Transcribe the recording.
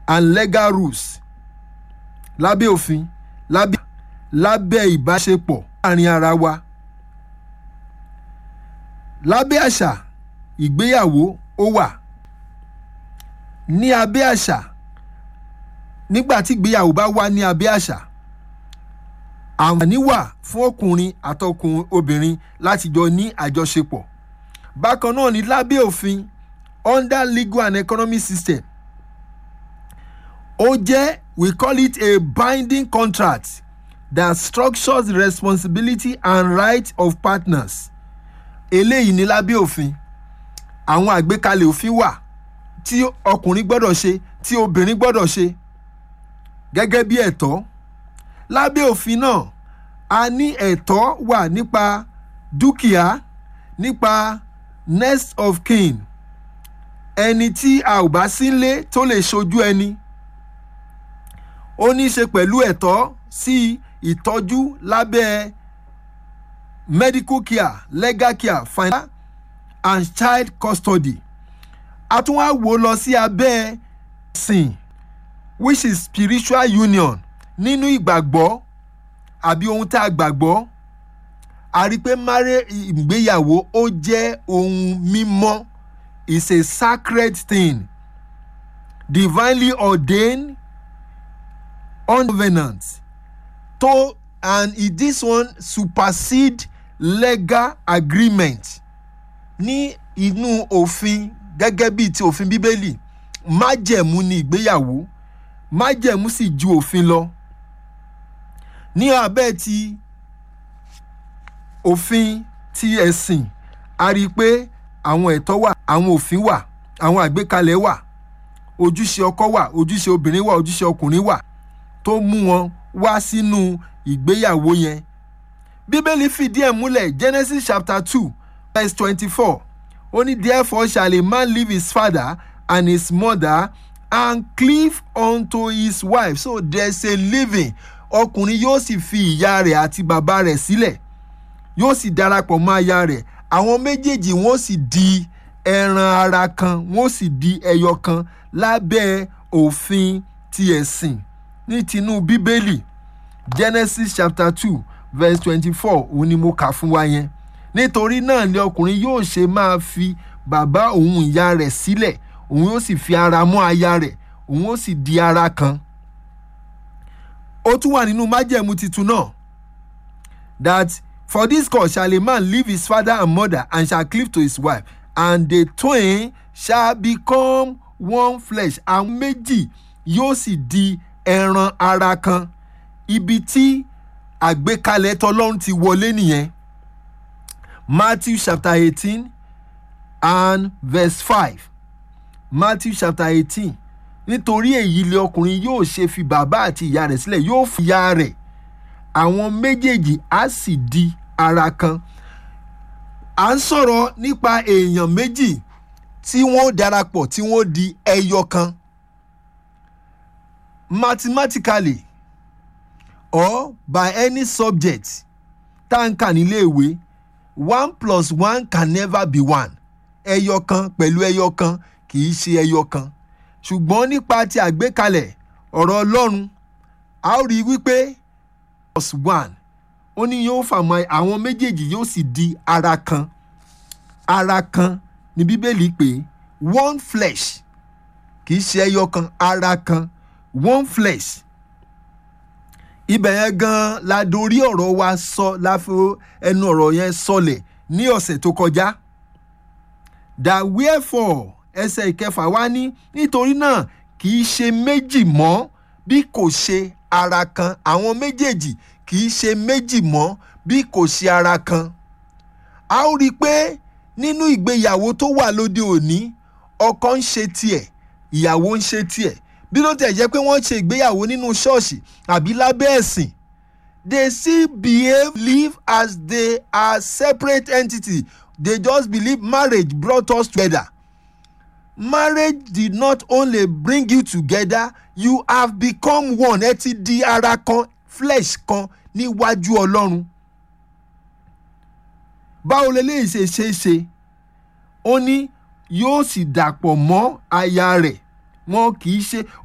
and legal rules lábẹ́ òfin lábẹ́ lábẹ́ ìbáṣepọ̀ láàrin ara wa lábẹ́ àṣà ìgbéyàwó ó wà ní abẹ́ àṣà nígbà tí ìgbéyàwó bá wà ní abẹ́ àṣà àǹfààní wà fún ọkùnrin àtọkùnrin obìnrin láti jọ ní àjọṣepọ̀ bákan náà ní lábẹ́ òfin under legal and economic system ó jẹ́ we call it a binding contract that structures the responsibility and rights of partners eléyìí ní lábẹ́ òfin àwọn àgbékalẹ̀ òfin wà tí ọkùnrin gbọ́dọ̀ ṣe tí obìnrin gbọ́dọ̀ ṣe gẹ́gẹ́ bí ẹ̀tọ́ lábẹ́ òfin náà a ní ẹ̀tọ́ wà nípa dúkìá nípa next of kin ẹni tí a ò bá sílé tó lè ṣojú ẹni ó ní í ṣe pẹ̀lú ẹ̀tọ́ sí ìtọ́jú lábẹ́ medical care legal care financial and child custody a tún wá wò lọ sí abẹ́ sìn which is spiritual union nínú ìgbàgbọ́ àbí ohun tá a gbàgbọ́ a rí i pé máré ìgbéyàwó ó jẹ́ ohun mímọ́ is a sacred thing divinely ordained uncovenant to and it, this one supersede legal agreement ní inú òfin gẹ́gẹ́ bíi ti òfin bíbélì májẹ̀mú ni ìgbéyàwó májẹ̀mú sì ju òfin lọ ní abẹ́ ti òfin ti ẹ̀sìn a rí i pé àwọn ẹ̀tọ́ wà àwọn òfin wà àwọn àgbékalẹ̀ wà ojúṣe ọkọ wà ojúṣe obìnrin wà ojúṣe ọkùnrin wà tó mú wọn wá sínú ìgbéyàwó yẹn bíbélì fìdí ẹ̀ múlẹ̀ genesis chapter two verse twenty-four ó ní therefore shall a man leave his father and his mother and cleave unto his wife so there is a living ọkùnrin yóò sì fi ìyá rẹ̀ àti bàbá rẹ̀ sílẹ̀ yóò sì darapọ̀ mọ́ aya rẹ̀ àwọn méjèèjì wọ́n sì di ẹran ara kan wọ́n sì di ẹyọ kan lábẹ́ òfin ti ẹ̀sìn ní tinú bíbélì genesis chapter two verse twenty-four òun ni mo kà fún wa yẹn nítorí náà ni ọkùnrin yóò ṣe máa fi bàbá òun ìyá rẹ̀ sílẹ̀ òun yóò sì fi ara mọ́ aya rẹ̀ òun yóò sì di ara kan ó tún wà nínú májẹ̀mú titun náà that for this cause shall a man leave his father and mother and shall cleave to his wife and the twain shall become one flesh àwọn méjì yóò sì di ẹran ara kan ibi tí àgbékalẹ̀ tọlọ́run ti wọlé nìyẹn matthew chapter eighteen and verse five matthew chapter eighteen nítorí èyí lé ọkùnrin yóò ṣe fi bàbá àti ìyá rẹ̀ sílẹ̀ yóò fi ìyá rẹ̀ àwọn méjèèjì á sì di ara kan à ń sọ̀rọ̀ nípa èèyàn méjì tí wọ́n darapọ̀ tí wọ́n di ẹyọ kan mathematically or by any subject tá à ń kà níléèwé one plus one can never be one ẹyọ kan pẹ̀lú ẹyọ kan kì í ṣe ẹyọ kan ṣùgbọ́n nípa ti àgbékalẹ̀ ọ̀rọ̀ ọlọ́run a ó rí i wípé plus one ó ní yóò fàmọ́ àwọn méjèèjì yóò sì di ara kan ara kan ní bíbélì pé one flesh kì í ṣe ẹyọ kan ara kan one flesh ibẹ̀ yẹn gan la dorí ọ̀rọ̀ wa sọ láfi ẹnu ọ̀rọ̀ yẹn sọlẹ̀ ní ọ̀sẹ̀ tó kọjá that wherefore ẹsẹ̀ ìkẹfà wá ní nítorí náà kì í ṣe méjì mọ́ bí kò ṣe ara kan àwọn méjèèjì kì í ṣe méjì mọ́ bí kò ṣe ara kan a ó rí i pé nínú ìgbéyàwó tó wà lóde òní ọkọ ń ṣe tiẹ̀ ìyàwó ń ṣe tiẹ̀ bí ló tẹ̀ jẹ́ pé wọ́n ṣe ìgbéyàwó nínú ṣọ́ọ̀ṣì àbí lábẹ́ ẹ̀sìn they still behave live as they are separate entities they just believe marriage brought us together marriage did not only bring you together you have become one ẹ ti di ara kan flesh kan níwájú ọlọ́run báwo leléyìí ṣe ṣe é ṣe ó ní yóò sì dàpọ̀ mọ́ aya rẹ̀ wọn kì í ṣe